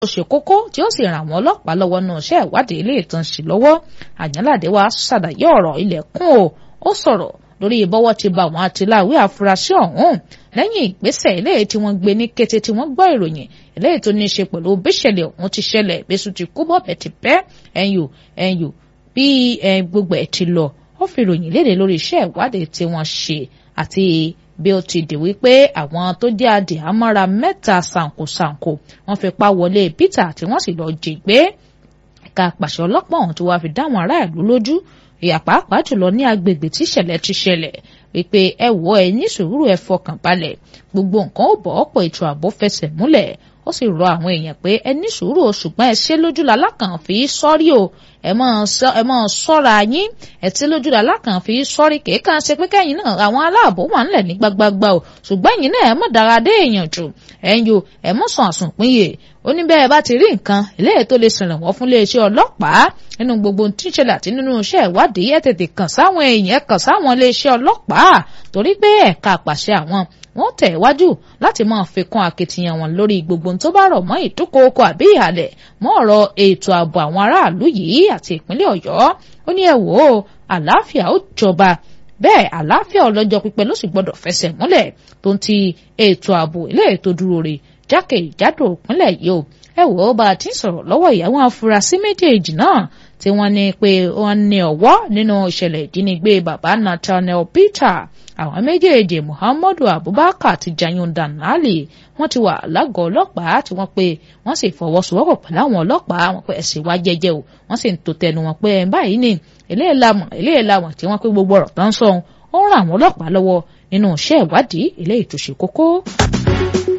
ó ṣe kókó tí ó sì ràn àwọn ọlọ́pàá lọ́wọ́ nínú iṣẹ́ ìwádìí ilé ìtàn sí lọ́wọ́ àyànládé wa ṣàlàyé ọ̀rọ̀ ilẹ̀kùn o ó sọ̀rọ̀ lórí bọ́wọ́ ti bá àwọn àtìláwí àfúrásì ọ̀hún lẹ́yìn ìgbésẹ̀ eléyìí tí wọ́n gbé ní kété tí wọ́n gbọ́ ìròyìn eléyìí tó ní í ṣe pẹ̀lú bíṣẹ̀lẹ̀ ọ̀hún ti ṣẹlẹ̀ bẹ́sù ti kú bọ̀bẹ̀ ti pẹ́ ẹ̀yù ẹ̀yù bí gbogbo ẹ̀ ti lọ ó fi ìròyìn léde lórí iṣẹ́ ìwádìí tí wọ́n ṣe àti bí ó ti dì wípé àwọn tó jẹ́ adì àmọ́ra mẹ́ta ṣàǹkóṣàǹkó wọ́n fi pa wọlé Peter tí wọ́n sì lọ jí gbé ẹ̀ka àpàṣẹ ọlọ́pàá ọ̀hún tó wá fi dá àwọn aráàlú lójú ìyà pàápàá jùlọ ní agbègbè tí ìṣẹ̀lẹ̀ ti ṣẹlẹ̀ wípé ẹ wọ ẹ ní sùúrù ẹ fọkàn balẹ̀ gbogbo nǹkan ó bọ̀ ọ̀pọ̀ ètò ààbò fẹsẹ̀ múlẹ̀ ó sì rọ àwọn èèyàn pé ẹ ní sùúrù o ṣùgbọ́n ẹ ṣe lójú lalákàn fi sọ́rí o ẹ máa ṣọ́ra yín ẹ tí lójú lalákàn fi sọ́rí kéèkàn ṣe pé kẹ́yìn náà àwọn aláàbò wà ńlẹ̀ ní gbagbagba o ṣùgbọ́n ẹ̀yin náà ẹ mọ̀ dára dé èèyàn jù ẹ̀yin o ẹ mọ̀ sàn àsùnpínyè ó ní bẹ́ẹ̀ bá ti rí nǹkan eléyìí tó lè ṣèrànwọ́ fún iléeṣẹ́ ọlọ́pàá nínú gbogbo tí ń ṣẹlẹ̀ àti nínú iṣẹ́ ìwádìí ẹ̀ tètè kàn sáwọn èèyàn kàn sáwọn iléeṣẹ́ ọlọ́pàá torí pé ẹ̀ka àpàṣẹ àwọn wọ́n tẹ̀ wájú láti máa fi kún akitiyan wọn lórí gbogbo tó bá rọ̀ mọ́ ìdúkòókò àbí ìhàlẹ̀ mọ́ ọ̀rọ̀ ètò ààbò àwọn aráàlú yìí àti ìpínlẹ̀ Ọ̀yọ́ ó ní ẹ wò ó àlàáfíà ó jọba bẹ́ẹ̀ àlàáfíà ọlọ́jọ́ pípẹ́ ló sì gbọ́dọ̀ fẹsẹ̀ múlẹ̀ tó ń ti ètò ààbò ilé ètò dúró re jákèjádò ìpínlẹ̀ yìí o ẹ wò ó bá a ti ń sọ̀rọ̀ lọ́wọ́ ìyàwó afurasí méjèèjì náà tí wọ́n ní pé wọ́n ní ọwọ́ nínú ìṣẹ̀lẹ̀ ìjínigbé bàbá Nathaniel Peter àwọn méjèèjì Muhammadu Abubakar àti Jayun Danlali wọ́n ti wà lágọ̀ọ́ ọlọ́pàá tí wọ́n pé wọ́n sì fọwọ́sowọ́pọ̀ pẹ̀lú àwọn ọlọ́pàá wọn pé ẹ̀sìn wá jẹ́jẹ́ o wọ́n sì ń tò tẹnu wọn pé báyìí ni eléyìí lamọ̀ eléyìí lamọ̀ tí wọ́n pé gbogbo ọ̀rọ̀ tán sọ ó ń ran àwọn ọlọ́pàá lọ́wọ́ nínú iṣẹ́ ìwádìí eléyìí tó ṣe kókó.